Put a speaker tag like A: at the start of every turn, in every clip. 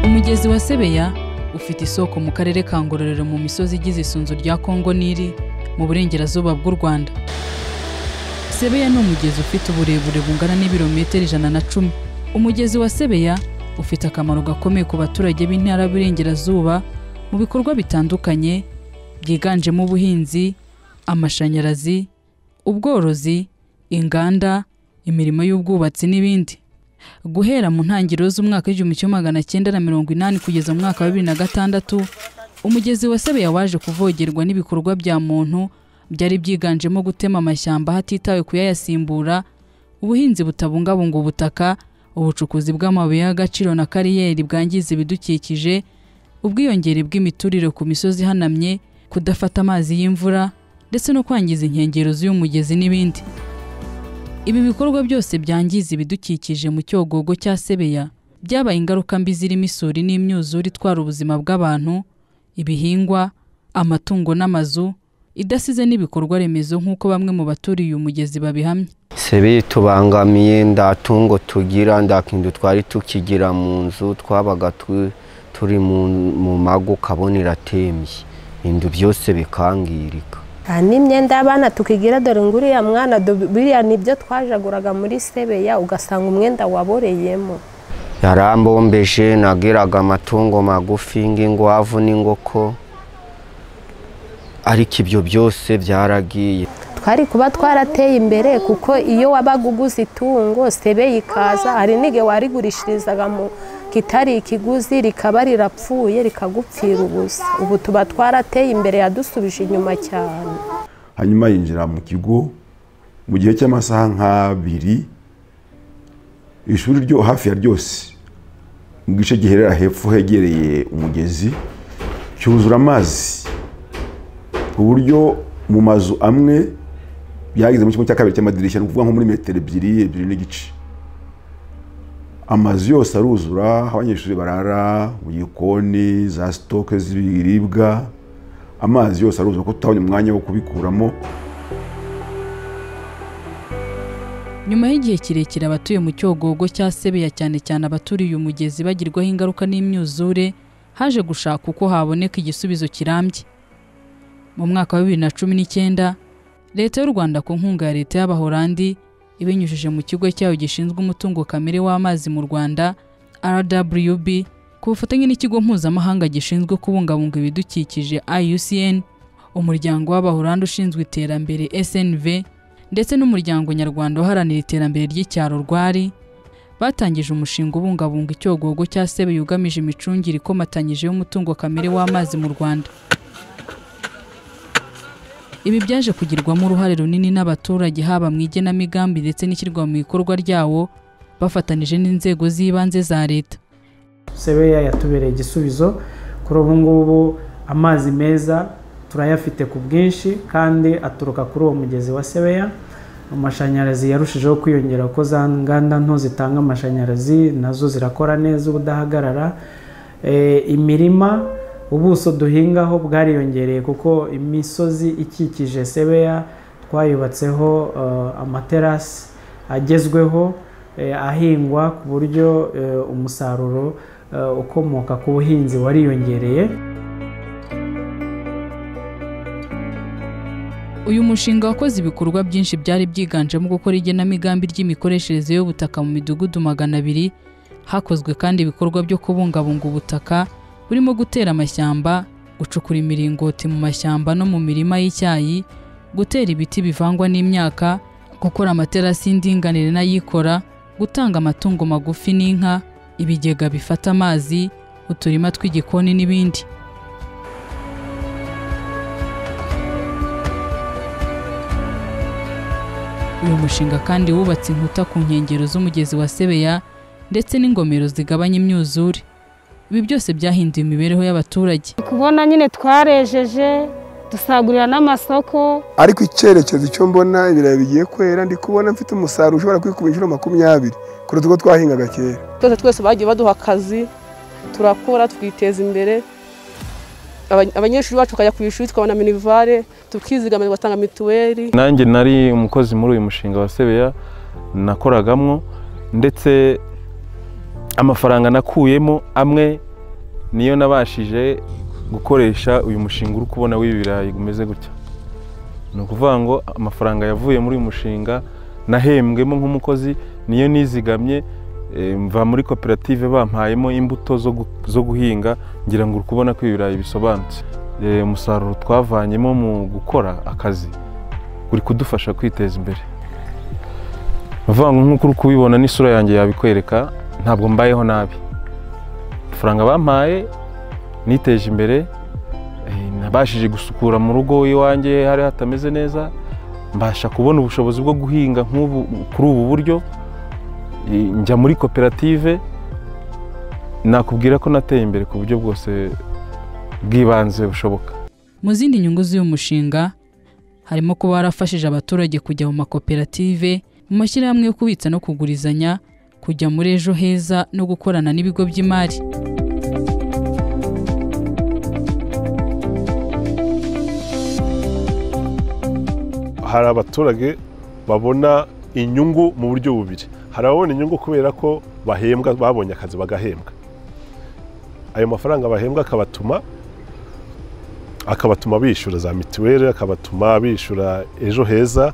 A: Umugezi wa Sebeya ufite isoko mu karere ka Ngororero mu misozi igize isunzu rya Kongo Nili mu burengerazuba bw'u Rwanda. Sebeya ni umugezi ufite uburebure bungana n'ibirometero ijana na cumi. Umugezi wa Sebeya ufite akamaro gakomeye ku baturage b'intara y'Iburengerazuba mu bikorwa bitandukanye byiganjemo ubuhinzi, amashanyarazi, ubworozi, inganda, imirimo y'ubwubatsi n'ibindi. Guhera mu ntangiriro z'umwaka w'igihumbi kimwe magana cyenda na mirongo inani kugeza mu mwaka wa bibiri na gatandatu, umugezi wa Sebeya waje kuvogerwa n'ibikorwa bya muntu byari byiganjemo gutema amashyamba hatitawe ku yayasimbura, ubuhinzi butabungabunga ubutaka, ubucukuzi bw'amabuye y'agaciro na kariyeri bwangiza ibidukikije, ubwiyongere bw'imiturire ku misozi ihanamye, kudafata amazi y'imvura ndetse no kwangiza inkengero z'uyu mugezi n'ibindi. Ibi bikorwa byose byangiza ibidukikije mu cyogogo cya Sebeya byabaye ingaruka mbi zirimo isuri n'imyuzure itwara ubuzima bw'abantu, ibihingwa, amatungo n'amazu, idasize n'ibikorwa remezo nk'uko bamwe mu baturiye uyu mugezi babihamya.
B: sebeya itubangamiye nda tungo tugira nda kintu twari tukigira mu nzu twabaga tu- turi mu mu mago ukabona iratembye inzu byose bikangirika
C: Aha n'imyenda y'abana tukigira dore ngo uriya mwana do- biriya ni byo twajaguraga muri sebeya ugasanga umwenda waboreyemo
B: yarambombeje nagiraga amatungo magufi nk'ingwavu n'ingoko ariko ibyo byose byaragiye
C: twari kuba twarateye imbere kuko iyo wabaga uguze itungo sebeya ikaza hari n'igihe warigurishirizaga mu kitari ikiguzi rikaba rirapfuye rikagupfira ubusa ubu tuba twarateye imbere yadusubije inyuma cyane
D: hanyuma yinjira mu kigo mu gihe cy'amasaha nk'abiri ishuri ryo hafi ya ryose mu gice giherera hepfo hegereye umugezi cyuzura amazi ku buryo mu mazu amwe byageze mu kimwe cya kabiri cy'amadirishya ni ukuvuga nko muri metero ebyiri ebyiri n'igice amazu yose aruzura aho abanyeshuri barara mu gikoni za sitoke z'ibiribwa amazi yose aruzura kuko tutabonye umwanya wo kubikuramo
A: Nyuma y'igihe kirekire abatuye mu cyogogo cya Sebeya cyane cyane abaturiye umugezi bagirwaho ingaruka n'imyuzure, haje gushaka uko haboneka igisubizo kirambye. Mu mwaka wa bibiri na cumi n'icyenda, Leta y'u Rwanda ku nkunga ya Leta y'Abahorandi ibinyujije mu kigo cyayo gishinzwe umutungo kamere w'amazi mu Rwanda RWB ku bufatanye n'ikigo mpuzamahanga gishinzwe kubungabunga ibidukikije IUCN, umuryango w'Abahorandi ushinzwe iterambere SNV ndetse n'umuryango nyarwanda uharanira iterambere ry'icyaro rwari batangije umushinga ubungabunga icyogogo cya sebe yugamije imicungire ikomatanyije y'umutungo kamere w'amazi mu rwanda ibi byaje kugirwamo uruhare runini n'abaturage haba mu igenamigambi ndetse n'ishyirwa mu ikorwa ryawo bafatanije n'inzego z'ibanze za leta
E: sebeya yatubereye igisubizo kuri ubu ngubu amazi meza turayafite ku bwinshi kandi aturuka kuri uwo mugezi wa sebeya amashanyarazi yarushijeho kwiyongera kuko za nganda nto zitanga amashanyarazi nazo zirakora neza ubudahagarara Eh, imirima ubuso duhingaho bwariyongereye kuko imisozi ikikije sebeya twayubatseho eh, amaterasi agezweho eh, ahingwa ku buryo eh, umusaruro eh, ukomoka ku buhinzi wariyongereye
A: uyu mushinga wakoze ibikorwa byinshi byari byiganjemo gukora igenamigambi ry'imikoreshereze y'ubutaka mu midugudu magana abiri hakozwe kandi ibikorwa byo kubungabunga ubutaka burimo gutera amashyamba gucukura imiringoti mu mashyamba no mu mirima y'icyayi gutera ibiti bivangwa n'imyaka gukora amaterasi y'indinganire n'ayikora gutanga amatungo magufi n'inka ibigega bifata amazi uturima tw'igikoni n'ibindi Uyu mushinga kandi wubatse inkuta ku nkengero z'umugezi wa Sebeya ndetse n'ingomero zigabanya imyuzure. Ibi byose byahinduye imibereho y'abaturage.
F: kubona nyine twarejeje dusagurira n'amasoko
G: ariko icyerekezo icyo mbona ibirayi bigiye kwera ndi kubona mfite umusaruro ushobora kwikuba inshuro makumyabiri kuruta uko twahingaga kera
H: twese twese bagiye baduha akazi turakora twiteza imbere Aba- abanyeshuri bacu bakajya ku ishuri tukabona minivare tukizigamira tugatanga mituweli
I: nanjye nari umukozi muri uyu mushinga wa sebeya nakoragamo ndetse amafaranga nakuyemo amwe niyo nabashije gukoresha uyu mushinga uri kubona w'ibirayi umeze gutya ni ukuvuga ngo amafaranga yavuye muri uyu mushinga nahembwemo nk'umukozi niyo nizigamye eh, mva muri koperative bampayemo imbuto zo gu- zo guhinga ngira ngo uri kubona ko ibirayi bisobanutse Eh, umusaruro twavanyemo mu gukora akazi uri kudufasha kwiteza imbere bavuga ngo nk'uko uri kubibona n'isura yanjye yabikwereka ntabwo mbayeho nabi amafaranga bampaye niteje imbere eh, nabashije gusukura mu rugo iwanjye hari hatameze neza mbasha kubona ubushobozi bwo guhinga nk'ubu kuri ubu buryo eh, njya muri koperative nakubwira ko nateye imbere ku buryo bwose bw'ibanze bushoboka
A: Mu zindi nyungu z'uyu mushinga harimo kuba warafashije abaturage kujya mu makoperative mu mashyirahamwe yo kubitsa no kugurizanya kujya muri ejo heza no gukorana n'ibigo by'imari
J: hari abaturage babona inyungu mu buryo bubiri hari ababona inyungu kubera ko bahembwa babonye akazi bagahembwa ayo mafaranga bahembwa akabatuma akabatuma bishyura za mituweli akabatuma bishyura ejo heza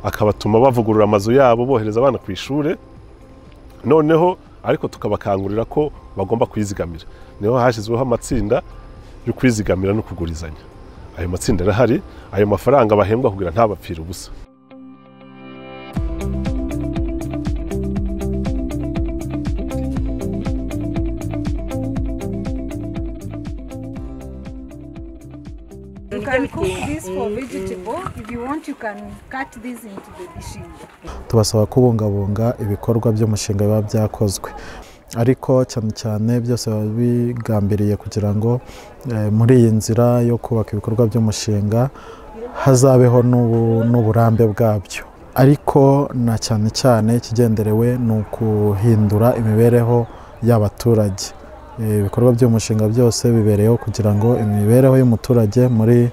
J: akabatuma bavugurura amazu yabo bohereza abana ku ishuri noneho ariko tukabakangurira ko bagomba kwizigamira niho hashyizweho amatsinda yo kwizigamira no kugurizanya ayo matsinda arahari ayo mafaranga bahembwa kugira ntabapfire ubusa
K: You can cook this for vegetable. If you want, you can cut this into the dishes.
L: tubasaba kubungabunga ibikorwa by'umushinga biba byakozwe ariko cyane cyane byose biba bigambiriye kugira ngo eh, muri iyi nzira yo kubaka ibikorwa by'umushinga hazabeho n'ubu- n'uburambe bwabyo ariko na cyane cyane ikigenderewe ni ukuhindura imibereho y'abaturage Eh, ibikorwa by'umushinga byose bibereyeho kugira ngo imibereho y'umuturage muri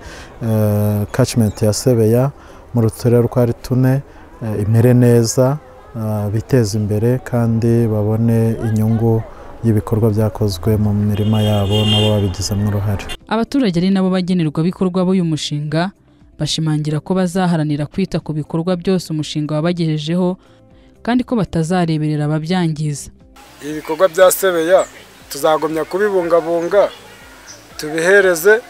L: eh, catchment ya sebeya mu ruturere rwa ritune eh, imere neza eh, biteze imbere kandi babone inyungu y'ibikorwa byakozwe mu mirima yabo nabo babigizemo uruhare
A: abaturage ari nabo bagenerwabikorwa b'uyu mushinga bashimangira ko bazaharanira kwita ku bikorwa byose umushinga wabagejejeho kandi ko batazareberera ababyangiza
M: ibikorwa bya sebeya tuzagumya kubibungabunga tubihereze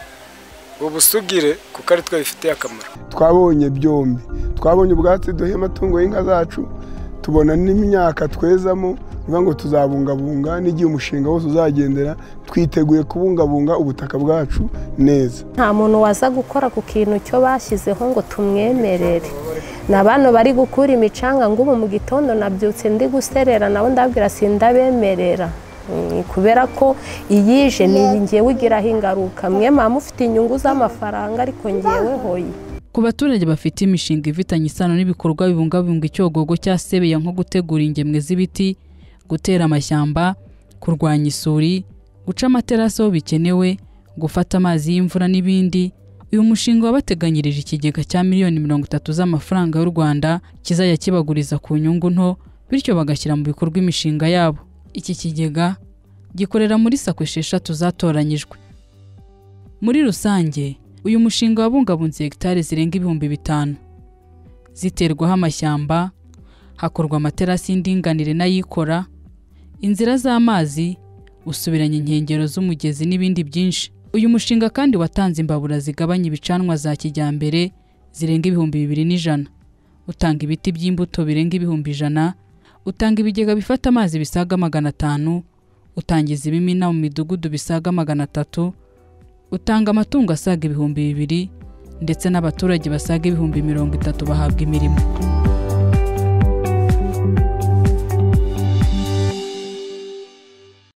M: ubusugire kuko ari twe bifitiye akamaro
G: twabonye byombi twabonye ubwatsi duha amatungo y'inka zacu tubona n'imyaka twezamo ni ukuvuga ngo tuzabungabunga n'igihe umushinga wose uzagendera twiteguye kubungabunga ubutaka bwacu neza
C: nta muntu waza gukora ku kintu cyo bashyizeho ngo tumwemerere ni abantu bari gukura imicanga ngo ubu mu gitondo nabyutse ndi guserera nabo ndabwira sindabemerera Mm, kubera ko iyije ni ngewe igiraho ingaruka mwe muba mufite inyungu z'amafaranga ariko ngeweho
A: ku baturage bafite imishinga ifitanye isano n'ibikorwa bibungabunga icyogogo cya sebeya nko gutegura ingemwe z'ibiti gutera amashyamba kurwanya isuri guca amaterasi aho bikenewe gufata amazi y'imvura n'ibindi uyu mushinga wabateganyirije ikigega cya miliyoni mirongo itatu z'amafaranga y'u rwanda kizajya kibaguriza ku nyungu nto bityo bagashyira mu bikorwa imishinga yabo iki kigega gikorera muri sako esheshatu zatoranyijwe muri rusange uyu mushinga wabungabunze hegitari zirenga ibihumbi bitanu ziterwaho amashyamba hakorwa amaterasi y'indinganire n'ayikora inzira z'amazi usubiranya inkengero z'umugezi n'ibindi byinshi uyu mushinga kandi watanze imbabura zigabanya ibicanwa za kijyambere zirenga ibihumbi bibiri n'ijana utanga ibiti by'imbuto birenga ibihumbi ijana utanga ibigega bifata amazi bisaga magana atanu utangiza ibimina mu midugudu bisaga magana atatu utanga amatungo asaga ibihumbi bibiri ndetse n'abaturage basaga ibihumbi mirongo itatu bahabwa imirimo